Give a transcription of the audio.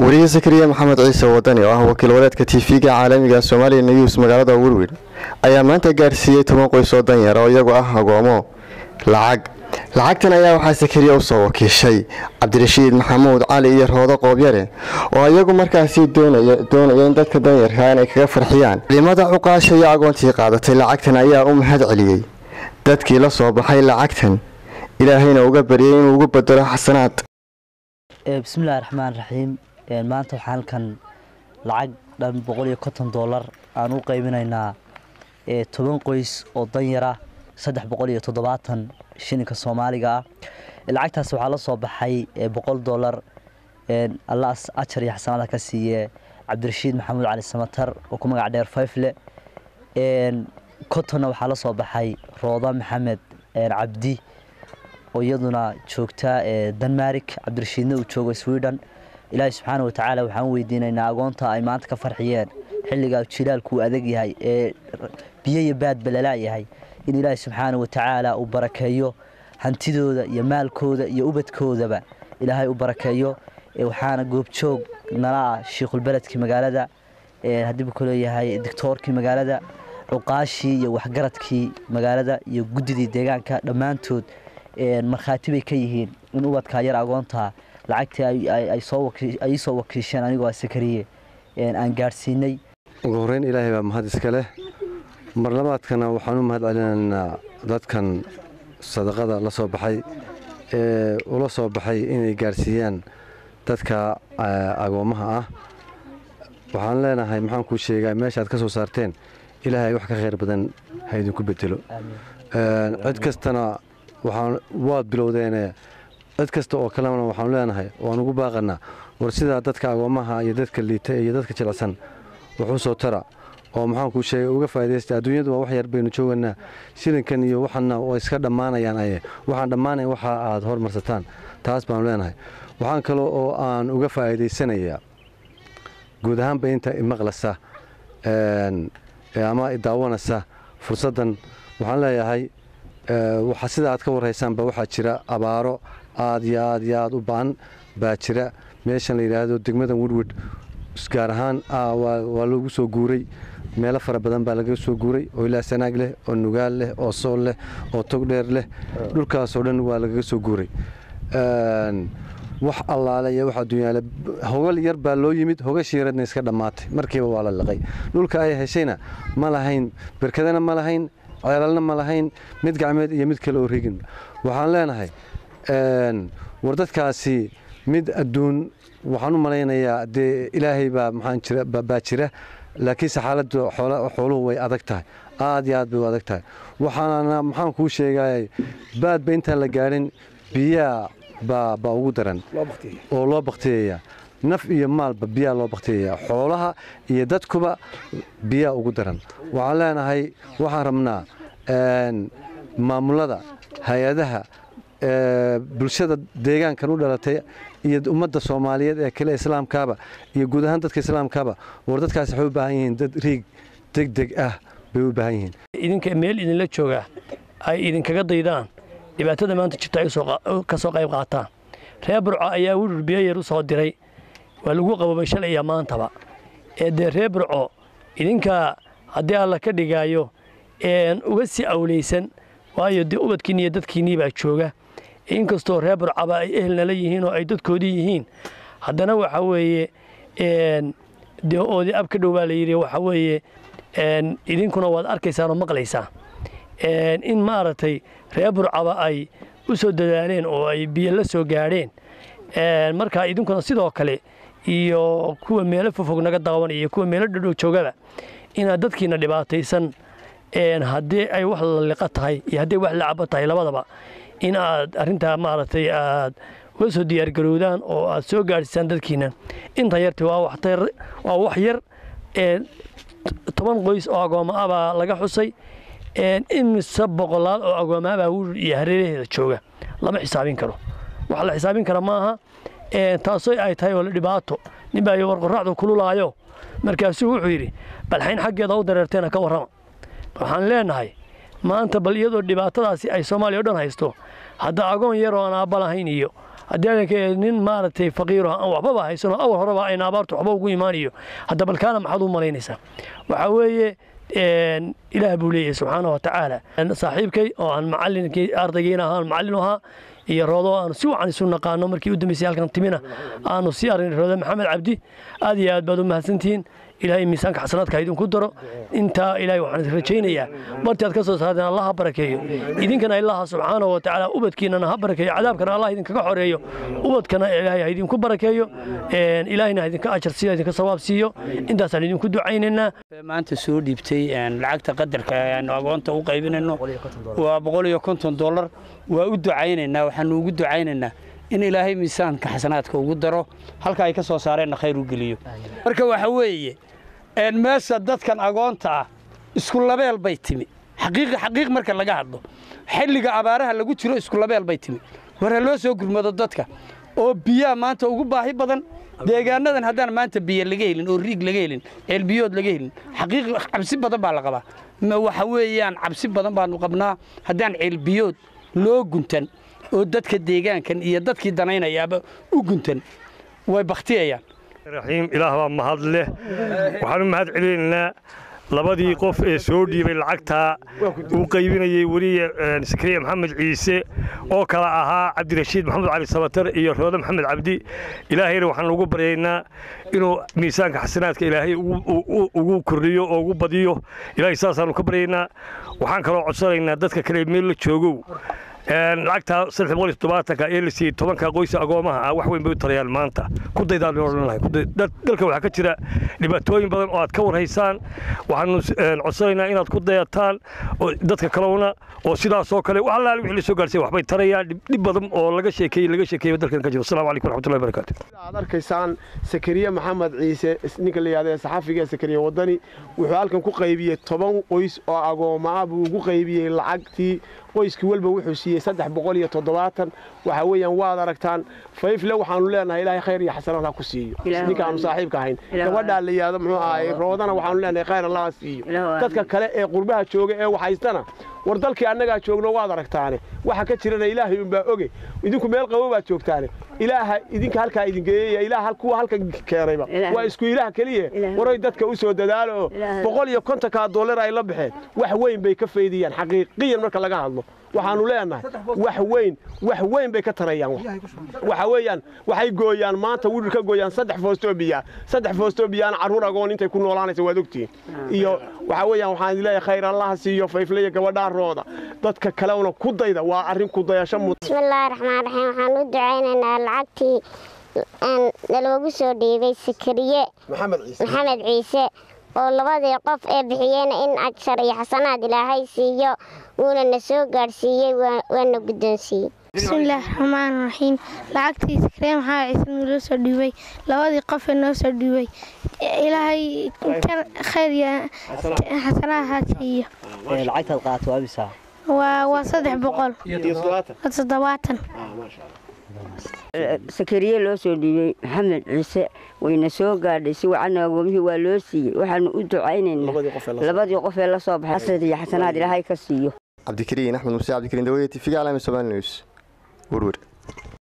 wariye sakariya maxamed ciise wadani oo ah wakiil wareedka tv-ga caalamiga soomaaliya news magaalada werwer ayaa maanta gaarsiiyey toban qoys oo danyar oo iyagu ah agoomo lacag lacagtan ayaa waxaa sakariya usoo wakiishay cabdirashiid maxamuud cali iyo roodo qoobyare oo iyagu markaasi doonaya in dadka danyarka inay kaga farxiyaan ciidamada cuqaasha iyo agoontii qaadatay lacagtan ayaa u mahad celiyey dadkii la soo baxay lacagtan ilaahayna uga baryay inuu ugu bedelo xasanaad bismillahi raxmaan raxiim maanta waxaan halkan lacag dhan boqol iyo konton doolar aan u qaybinaynaa toban qoys oo danyara saddex boqol iyo toddobaatan shilinka soomaaliga ah lacagtaas waxaa la soo baxay boqol doolar alla ajar iyo xasanaada ka siiye cabdirashiid maxamuud cali samatar oo ku magac dheer fayfle kontonna waxaa la soo baxay rooda maxamed cabdi oo iyaduna joogta denmarik cabdirashiidna uu joogo sweden ilaahay subxaana watacaala waxaan weydiinaynaa agoonta ay maanta ka farxiyeen xilligaa jilaalku uu adag yahay ee biyo iyo baadba lalaayahay in ilaahay subxaana watacaala uu barakeeyo hantidooda iyo maalkooda iyo ubadkoodaba ilaahay u barakeeyo waxaana goobjoog nala ah shiikhulbeledkii magaalada haddiibu ku leeyahay doctoorkii magaalada cuqaashii iyo waxgaradkii magaalada iyo guddidii deegaanka dhammaantood markhaati bay ka yihiin in ubadkaa yar agoontaa lacagtii ay soo wakiisheen anigoo sakariye aan gaadhsiinay ugu horreyn ilaahay baa mahad iska leh marlabaadkana waxaan u mahad celinaynaa dadkan sadaqada la soo baxay ee ula soo baxay inay gaadhsiiyaan dadka agoommaha ah waxaan leenahay maxaan kuu sheegaa meeshaad ka soo saarteen ilaahay wax ka khayr badan ha idinku bedelo cid kastana waad bilowdeene cid kasta oo kalena waxaanu leenahay waan ugu baaqanaa war sidaa dadka agoommaha iyo dadka liita iyo dadka jilicsan wuxuu soo tara oo maxaan kuu sheegay uga faa'idaysta adduunyadu waa wax yar baynu jooganaa shilinkan iyo waxana waa iska dhammaanayaan aye waxaan dhammaanayn waxa aad hormarsataan taas baanu leenahay waxaan kale oo aan uga faa'iidaysanayaa guud ahaanba inta imaqlasa ama idaawanaysa fursaddan waxaan leeyahay sida aad ka warhaysaanba waxaa jira abaaro aad iyo aad iyo aad u ba'an baa jira meeshan la yidhaahdo degmadan wedwed gaar ahaan waa loogu soo guuray meelo fara badan baa laga soo guuray oo ilaa sanaag leh oo nugaal leh oo sool leh oo togdheer leh dhulkaasoo dhan waa lagaga soo guuray wax allaale iyo wax adduunyaale hogal yar baa loo yimid hogashii yaradna iska dhammaatay markiiba waa la liqay dhulka ay heshayna ma lahayn berkadana ma lahayn ceelalna ma lahayn mid gacmeed iyo mid kale oo rigin waxaan leenahay war dadkaasi mid adduun waxaan u malaynayaa dee ilaahay baa maxaan jira baa jira laakiinse xaaladda xooluhu way adag tahay aad iyo aad bay u adag tahay waxaana maxaan kuu sheegayay baadba intaan la gaadhin biyaa baa baa ugu daran oo loo baktiyaya naf iyo maalba biyaa loo baktiyaya xoolaha iyo dadkuba biyaa ugu daran waxaan leenahay waxaan rabnaa maamulada hay-adaha bulshada deegaankan u dhalatay iyo ummadda soomaaliyeed ee kale islaamkaaba iyo guud ahaan dadka islaamkaaba war dadkaasi waxay u baahan yihiin dad riig deg deg ah bay u baahan yihiin idinka meel idinla jooga ay idinkaga daydaan dhibaatada maanta jirta ay ka soo qayb qaataan reer burco ayaa wirur biyo yar u soo diray waa lagu qabobay shalay iyo maantaba ee dee reer burco idinka haddii alla ka dhigaayo uga sii awlaysan waayo dee ubadkiinni iyo dadkiinnii baa jooga inkastoo reer burcaba ay ehelnala yihiin oo ay dadkoodii yihiin haddana waxa weeye dee oodii ab ka dhow baa la yidhi waxa weeye idinkuna waad arkaysaan oo maqlaysaan in maaragtay reer burcaba ay u soo dadaaleen oo ay biyo la soo gaadheen marka idinkuna sidoo kale iyo kuwa meelo fofog naga daawan iyo kuwa meelo dhadhow joogaba inaad dadkiina dhibaataysan haddii ay wax la liqa tahay iyo haddii wax la cabo tahay labadaba in aad arrintaa maaragtay aad uga soo diyaargarowdaan oo aad soo gaadhsiisaan dadkiina inta yarti waa wax yar toban qoys oo agoommo ah baa laga xusay imise boqolaal oo agoommo ah baa wiil iyo hareeraheeda jooga lama xisaabin karo wax la xisaabin kara maaha taasoo ay tahay oo la dhibaato nin baa warqoraacdu kululaayo markaasuu wuxuu yidhi balxayn xaggeeda u dareerteena ka warrama waxaan leenahay maanta bal iyadoo dhibaatadaasi ay soomaaliya o dhan haysto hadda agoon yar oo aan aabba lahayn iyo haddii adanka nin maaragtay faqiiro aan waxbaba haysano awal horeba ayna abaartu waxba ugu imaanayo hadda balkaana maxaad u malaynaysaa waxaa weeye ilaah buu leeyahay subxaana wa tacaala saaxiibkay oo aan macalinkii ardaygiina ahaan macallin u ahaa iyo roodo aanu si wacan isu naqaano markii u dambeysay halkan timina aanu sii arnay roodo maxamed cabdi aad iyo aad baad u mahadsantihiin ilaahay miisaanka xasanaadka ha idinku daro intaa ilaahay waxaan rajaynayaa bartii aad ka soo saarteen allah ha barakeeyo idinkana ilaha subxaana wa tacaala ubadkiinana ha barakeeyo cadaabkana allah idinkaga xoreeyo ubadkana ilaahay ha idinku barakeeyo ilaahayna ha idinka ajar siiyo idinka sawaab siiyo intaasaan idinku ducaynaynaa maanta soo dhiibtay lacagta qadarka aanu agoonta u qaybinayno waa boqol iyo konton dollar waa u ducaynaynaa waxaanu ugu ducaynaynaa in ilaahay miisaanka xasanaadka ugu daro halka ay ka soo saareenna khayr u geliyo marka waxa weeye meesha dadkan agoonta ah isku labeel bay timi xaqiiq xaqiiq marka laga hadlo xilliga abaaraha lagu jiro isku labeel bay timi war ha loo soo gurmado dadka oo biyaha maanta ugu baahi badan deegaanadan haddaan maanta biyo laga helin oo riig laga helin ceelbiyood laga helin xaqiiq cabsi badan baa la qabaa waxa weeyaan cabsi badan baanu qabnaa haddaan ceelbiyood loo guntan oo dadka deegaankan iyo dadkii danaynayaaba u guntan way bakhtiyayaan raxiim ilaah baa mahad leh waxaan u mahad celinaynaa labadii qof ee soo dhiibay lacagtaa uu qaybinayey weliye sakariya maxamed ciise oo kale ahaa cabdirashiid maxamed cali sabatar iyo roode maxamed cabdi ilaahayna waxaan ugu baryaynaa inuu miisaanka xasanaadka ilaahay ugu kordhiyo oo ugu badiyo ilaahay saasaanu ka baryaynaa waxaan kaloo codsanaynaa dadka kale meel la joogow lacagtaa saddex boqol iyo toddobaatanka ee la siiyey tobanka qoysa agoomaha ah wax weyn bay u tarayaan maanta ku daydaan odhan lahay dalka waxaa ka jira dhibaatooyin badan oo aad ka warhaysaan waxaanu codsanaynaa inaad ku dayataan dadka kalena oo sidaasoo kale wax allaale wixii la soo gaarsiya waxbay tarayaan dhib badan oo laga sheekeeyey laga sheekeeyey dalkan ka jiro assalamu calaykum waraxmatullahi barakaatu aad arkaysaan sakariye maxamed ciise ninka la yidhahdo ee saxafiga sakariye wadani wuxuu halkan ku qaybiyey toban qoys oo agooma ah buu ugu qaybiyey lacagtii qoyskii walba wuxuu siiyey saddex boqol iyo toddobaatan waxa weeyaan waad aragtaan fayfle waxaanu leenahay ilaahay khayr iyo xasanaad ha ku siiyo ninkaanu saaxiibka ahayn gabadhaa la yidhahdo muxuu ahaay roodana waxaanu leenahay khayr allah ha siiyo dadka kale ee qurbaha jooga ee waxhaystana war dalkii annagaa joogno waad aragtaane waxa ka jirana ilaahay unbaa oge idinku meel qabo baad joogtaane ilaaha idinka halkaa idin geeyaya ilaah kuwa halka keenayba waa isku ilaah keliya waray dadka u soo dadaalo oo boqol iyo kontonkaa dollar ay la baxeen wax weyn bay ka faydiyaan xaqiiqiyan marka laga hadlo waxaanu leenahay wax weyn wax weyn bay ka tarayaan waxa weeyaan waxay gooyaan maanta wirir ka gooyaan saddex foostoo biyaa saddex foostoo biyaana carruur agoon intay ku noolaanaysa waad ogtihiin iyo waxa weeyaan waxaan idin leeyahay khayr allaha siiyo fayfleya gabadhaa rooda dadka kalena ku dayda waa arrin ku dayasho mud bismillaahi raxmaan raxiim waxaan u ducaynaynaa lacagtii naloogu soo dhiibay sakariye maxamed ciise oo labadii qof ee bixiyeyna in ajar iyo xasanaad ilaahay siiyo wuuna na soo gaadhsiiyey waana guddoonsiiyey bismillaahi raxmaan raxiim lacagtii sakariye maxamed ciise naloo soo dhiibay labadii qof ee noo soo dhiibay ilaahay khayr iyo xasanaad ha siiyo lacagtaad qaato waa misaa waa saddex boqol toddobaatan sakariye loo soo dhiibay maxamed ciise wayna soo gaadhay si wacanna agoomihii waa loo siiyey waxaanu u ducaynaynaa labadii qof ee la soo baxay xasad iyo xasanaad ilaahay ka siiyo cabdikariin axmed muuse cabdikariin dawada tv-ga calaami somaali news werwer